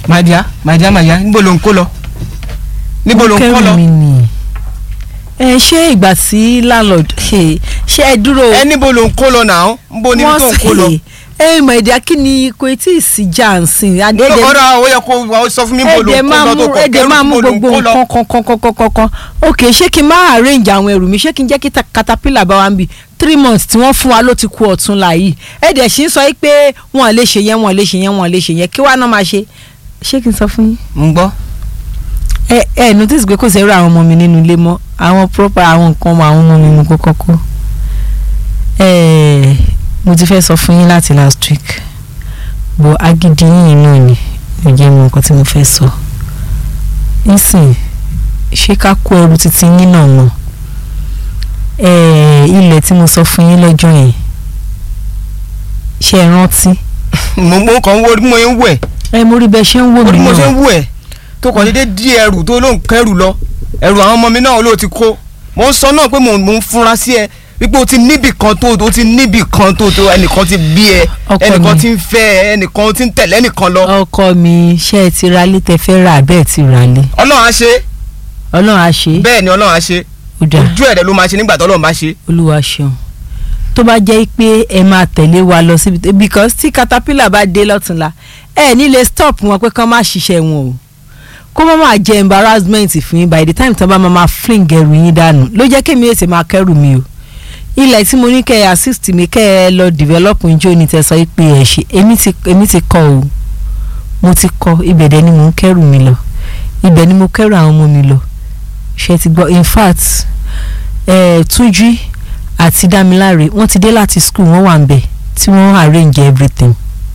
màdìá màdìá màdìá níbo ló ń kó lọ níbo ló ń kó kẹ́rù lọ mi ni ẹ ṣé ìgbà tí landlord ṣe ṣe ẹ dúró ẹ níbo ló ń kó lọ náà níbo níbi tó ń kó lọ. ẹ mọ̀ ẹ̀dá kí ni kò tí ì sí jansin adédè ọ̀rọ̀ àwọn yẹ kó wà ó sọ fún mi níbo ló ẹ̀dẹ̀ ń kó máa lọ mú tó kọ ẹ̀dẹ̀ kẹrù máa mú níbo ló ń gbogbo kó lọ. nǹkan kankankankankan ok ṣé kí n máa arrange àwọn ẹrù mi ṣé kí n jẹ́ kí ta- caterpillar bá wa ń bì three months tí wọ́n fún wa ló ti kú ọ̀tún la yìí ẹ̀dẹ̀ sì ń sọ pé wọ́n lè ṣe yẹn wọ́n lè ṣe yẹn wọ́n lè ṣe yẹn kí wàá náà máa ṣe ṣé kí n sọ fún yín ń gbọ́. ẹ ẹ notice pé kò sẹ́rù àwọn ọmọ mi nínú ilé mọ́ àwọn proper àwọn nǹkan ọmọ àwọn ọmọ mi mú kó kọ́kọ́ ẹ mo ti fẹ́ sọ fún yín láti last week bọ̀ agídí yín náà ni ò jẹ́ mọ nǹkan tí mo fẹ́ sọ nísìn ṣé ká kó ẹrù títí yín náà mọ̀ ẹ ilẹ̀ tí mo sọ fún yín lọ́jọ́ yẹn ṣé ẹ rántí mo mo kàn ń wo bí mo ń wẹ̀ ẹ mo rí bẹ́ẹ̀ ṣe ń wò ó mí ní mo ṣe náà ń wẹ̀ tó kàn déédéé dí ẹrù tó ló ń kẹrù lọ ẹrù àwọn ọmọ mi náà ló ti kó mo ń sọ náà pé mo mo ń fura sí ẹ wípé o ti níbì kan tó o ti níbì kan tó tó ẹnìkan ti bí ẹ Ọkọ ẹnìkan mi. ti ń fẹ́ ẹ ẹnìkan ti ń tẹ̀lé ẹnìkan lọ ọkọ mi ṣé ẹ ti ralé tẹ fẹ́ rà bẹ́ẹ̀ ti ralé ọlọ́run á ṣe ọlọ́run á ṣe é bẹ́ẹ̀ ni ọlọ́run á ṣe ó dáa ojú ẹ̀rẹ̀ ló máa ṣe nígbà tó ọlọ́run bá ṣe olúwa ṣeun tó bá jẹ́ pé ẹ máa tẹ̀lé wa lọ síbi tó because tí caterpillar bá dé lọ́túnla ẹ ní lè stop wọn pé kán má ṣiṣẹ́ wọn o kó má máa jẹ embarrassment fún yín by the time tí wọ́n bá máa máa fling ẹrù yín dànù ló jẹ́ kémi èsì máa kẹ́rù mi o ilẹ̀ tí mo ní kẹ́ ẹ assist mi kẹ́ ẹ lọ develop njó ni tẹ sọ pé ẹ ṣe èmi ti èmi ti kọ́ o mo ti kọ́ ibẹ̀ dẹ̀ ni mo ń kẹ́rù mi lọ ibẹ̀ ni mo kẹ́rù àwọn ọmọ mi lọ ṣe ti gbọ́ in fact eh, Túnjí àti Dámiláre wọ́n ti dé láti school wọ́n wà ń bẹ̀ tí wọ́n arrange everything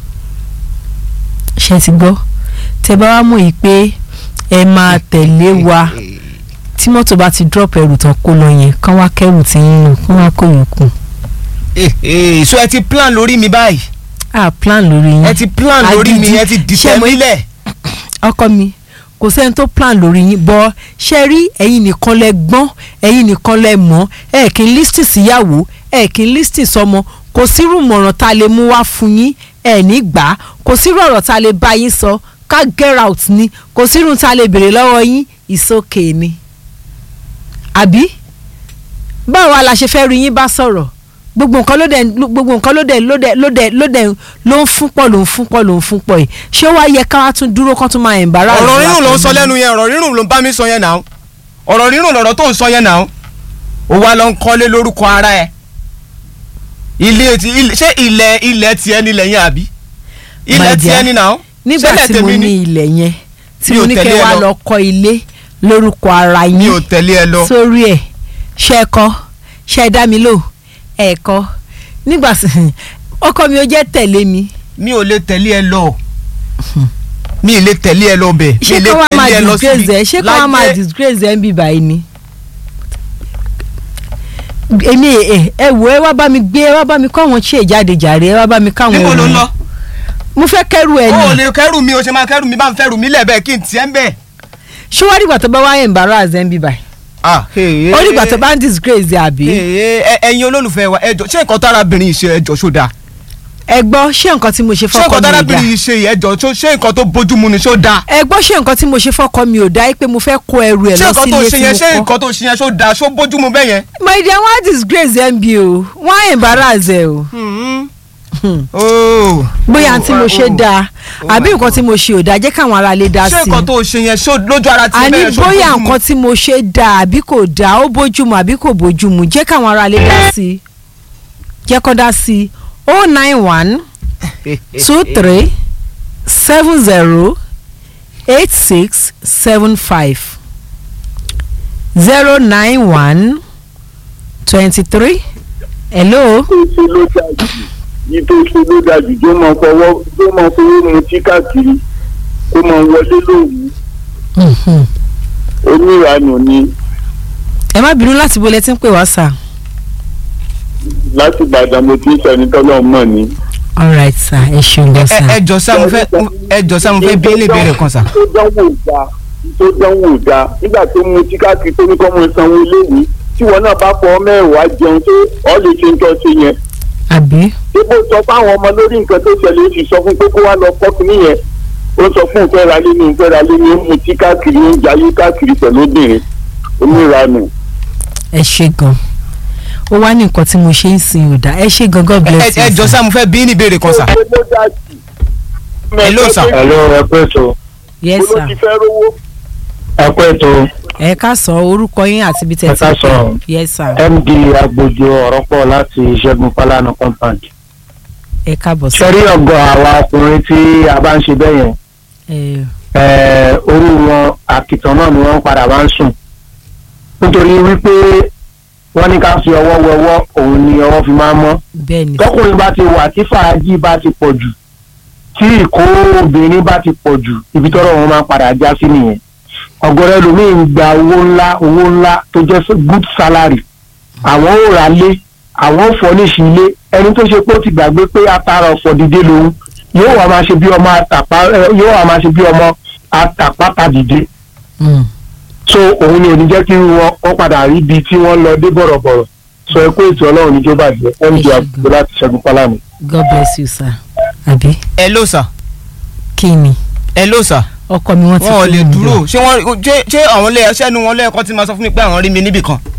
ṣe ti gbọ́ tẹ bá wá mọ̀ yìí pé ẹ máa tẹ̀lé wa tí mọ́tò bá ti drop ẹrù tán kó lọ yẹn kán wá kẹ́rù tí yín nù kán wá kó yòókù so ẹ ti plan lórí mi báyìí ah plan lórí yín ẹ ti plan lórí mi Agídí. ẹ ti dìtẹ̀ Ṣé mo- mílẹ̀ ọkọ mi kò sẹ́ni tó plan lórí yín bọ́ ṣe rí ẹ̀yin nìkan lẹ gbọ́n ẹ̀yin nìkan lẹ mọ̀ ẹ̀ kì í lísítì síyàwó ẹ̀ kì í lísítì sọmọ kò sírú mọ̀ràn tá a lè mú wá fún yín ẹ̀ ní gbà á kò sírú ọ̀rọ̀ tá a lè bá yín sọ ká get out ni kò sírú tá a lè béèrè lọ́wọ́ yín ìsókè ni. àbí báwo wá la ṣe fẹ́ rí yín bá sọ̀rọ̀ gbogbo nǹkan ló dẹ̀ gbogbo nǹkan ló dẹ̀ ló dẹ̀ ló dẹ̀ ló dẹ̀ ló ń fún pọ̀ ló ń fún pọ̀ ló ń fún pọ̀ yìí ṣé ó wá yẹ ká wá tún dúró kán tún máa embarrass ọ̀rọ̀ wa rírùn ló ń pẹ̀lú- sọ lẹ́nu yẹn ọ̀rọ̀ rírùn ló ń bá mi sọ yẹn náà ọ̀rọ̀ rírùn lọ̀rọ̀ tó ń sọ yẹn náà ó wá lọ ń kọ́lé lórúkọ ara ẹ̀ ilé ti ilé ṣé ilẹ̀ ilẹ̀ tiẹ̀ nílẹ̀ yẹn àbí ilẹ̀ My dear, tiẹ̀ ní náà nígbà ṣẹlẹ̀ tí mo tèmi ní ilẹ̀ yẹn tí Mi mo ò ní tẹ̀lé kẹ́ ẹ wá lọ. lọ kọ́ ilé lórúkọ ara mi ò yín tẹ̀lé ẹ lọ sórí ẹ̀ ṣe é kọ́ ṣe é dá mi lò ẹ̀ kọ́ nígbà tí ọkọ mi ò jẹ́ tẹ̀lé mi mi ò lè tẹ̀lé ẹ lọ mi ì lè tẹ̀lé ẹ lọ bẹ̀ mi ṣé ì lè kí wọ́n máa tẹ̀lé ẹ lọ síbi disgrace ẹ ṣé kí wọ́n máa láyé disgrace ẹ ń bì báyìí ni. èmi ẹ ẹ wò ẹ wá bá mi gbé ẹ wá bá mi kọ́ àwọn ṣe ìjáde jàre ẹ wá bá mi káwọn níbo ló ń ẹrù lọ mo fẹ́ kẹ́rù ẹ o ò ní lè kẹ́rù mi o ṣe máa kẹ́rù mi bá ń fẹ́rù mi lẹ́ẹ̀bẹ̀ kí n tiẹ̀ ń bẹ̀. ṣé wọ́n dìgbà tó bá wá embarrass ẹ ń bì báyìí ah ó dìgbà tó bá ń disgrace ẹ àbí. ẹ ẹ ẹ̀yin olólùfẹ́ wa ẹjọ́ ṣé nǹkan tárábìnrin yìí ṣe ẹjọ́ ṣó dáa ẹ gbọ́ ṣé nǹkan tí mo ṣe ṣé fọ́kọ nǹkan mi ò tárábìnrin dáa yìí ṣe yìí ẹjọ́ ṣó- ṣé nǹkan tó bójúmu ni ṣó dáa ẹ gbọ́ ṣé nǹkan tí mo ṣe fọ́kọ mi ò dáa pé mo fẹ́ kó ẹrù ẹ ṣé lọ nǹkan tó sílé ṣe tí yẹn ṣé mo kọ́ nǹkan tó ṣe yẹn ṣó dáa ṣó bójúmu bẹ́ẹ̀ yẹn. my dear wọ́n á disgrace ẹ ń bi o wọ́n á embarrass ẹ o Hmm. Oh. bóyá Oh, tí mo ṣe oh. dáa Oh àbí my nǹkan tí mo ṣe ò dáa jẹ́ káwọn ará lè dá ṣé sí nǹkan i tó ṣe yẹn ṣó lójú ara ti àní bẹ́ẹ̀ ṣó bóyá bójúmu? nǹkan tí mo ṣe dáa àbí kò dáa ó bójúmu àbí kò bójúmu jẹ́ káwọn ará lè dá sí i jẹ́ kó dá sí i oh nine one two three seven zero eight six seven five zero nine one twenty three hello tó ṣe ló dájú yìí tó ṣe ló dájú tó máa fọwọ́ tó máa fowó mu tí káàkiri kó máa wọlé lóru Mhm. oníranù ni ẹ má bínú láti bolẹ̀ tí ń pè wá sà. láti Ìbàdàn mo ti ń sẹni tọ́lọ́ mọ̀ ni. alright sir ẹ ṣeun gan ẹ sir. ẹ jọ sá mo fẹ́ ẹ jọ sá mo fẹ́ bí ilé ìbéèrè kan sà. tó dánwò da tó dánwò da nígbà tó mu tí káàkiri tó ní kọ́ mọ sanwó iléèwé tí wọn náà bá fọ mẹ́wàá jẹun tó ọ lè ṣe ń tọ́ sí yẹn. àbí dípò sọ fáwọn ọmọ lórí nǹkan tó ṣẹlẹ̀ ó sì sọ fún pé kó wá lọ fọ́ọ̀kì nìyẹn ó sọ fún ìfẹ́ ra lé ní ìfẹ́ ra lé ní ó mu tí káàkiri ó ń jayé káàkiri pẹ̀lú obìnrin oníranù. ẹ ṣe gan ó wá ní nǹkan tí mo ṣe ń sin òdà ẹ ṣe gan god ẹ bless you ẹ jọ sir. sá mo fẹ́ bí ní ìbéèrè kan sà. Hello, sir. Hello, ẹ pẹ́ tó yes Mo ló ti sir fẹ́ rówó. ẹ pẹ́ tó ẹ ká sọ orúkọ yín àti ibi Ẹ tẹ́ ká ti sọ. pè yes sir MD Agbójo ọ̀rọ̀ pọ̀ láti Ṣẹ́gun Fálànà compound. ẹ káàbọ̀ sí Ṣẹ́rí ọ̀gọ̀ àwa ọkùnrin tí a bá ń ṣe bẹ́ẹ̀ yẹn ẹ eh, orí wọn àkìtàn náà ni wọ́n padà máa ń sùn. Nítorí wípé wọ́n ní ká fi ọwọ́ wẹwọ́ òun ni ọwọ́ fi máa ń mọ́. bẹ́ẹ̀ ni tọkùnrin bá ti wà tí fàájì bá ti pọ̀ jù tí ìkó obìnrin bá ti pọ̀ jù ibi tọ́rọ̀ wọn máa padà já sí nìyẹn ọ̀gọ̀rọ̀ ẹlòmíín gba owó ńlá owó ńlá tó jẹ́ good salary àwọn ò rà lé àwọn ò fọ́níṣì ilé ẹni tó ṣe pé ó ti gbàgbé pé atara ọ̀fọ̀ dìde lòun yóò wá máa ṣe bí ọmọ àtàpá ẹ, yóò wá máa ṣe bí ọmọ àtàpátá dìde Mm. so òun ni ò ní jẹ́ kí wọn wọ́n padà rí ibi tí wọ́n lọ dé bọ̀rọ̀bọ̀rọ̀ sọ ẹ pé ètò ọlọ́run níjó bàjẹ́ md àgbègbè láti ṣẹ́gun pálámù. god bless you sir àbí ẹ ló sà kí ni ẹ ló sà ọkọ mi wọ́n ti wọn ò kúrò lè níbẹ̀. dúró ṣé wọn ṣé ṣé àwọn ilé ẹṣẹ nu wọn lẹ́ẹ̀kan ti máa sọ fún mi pé àwọn rí mi níbì kan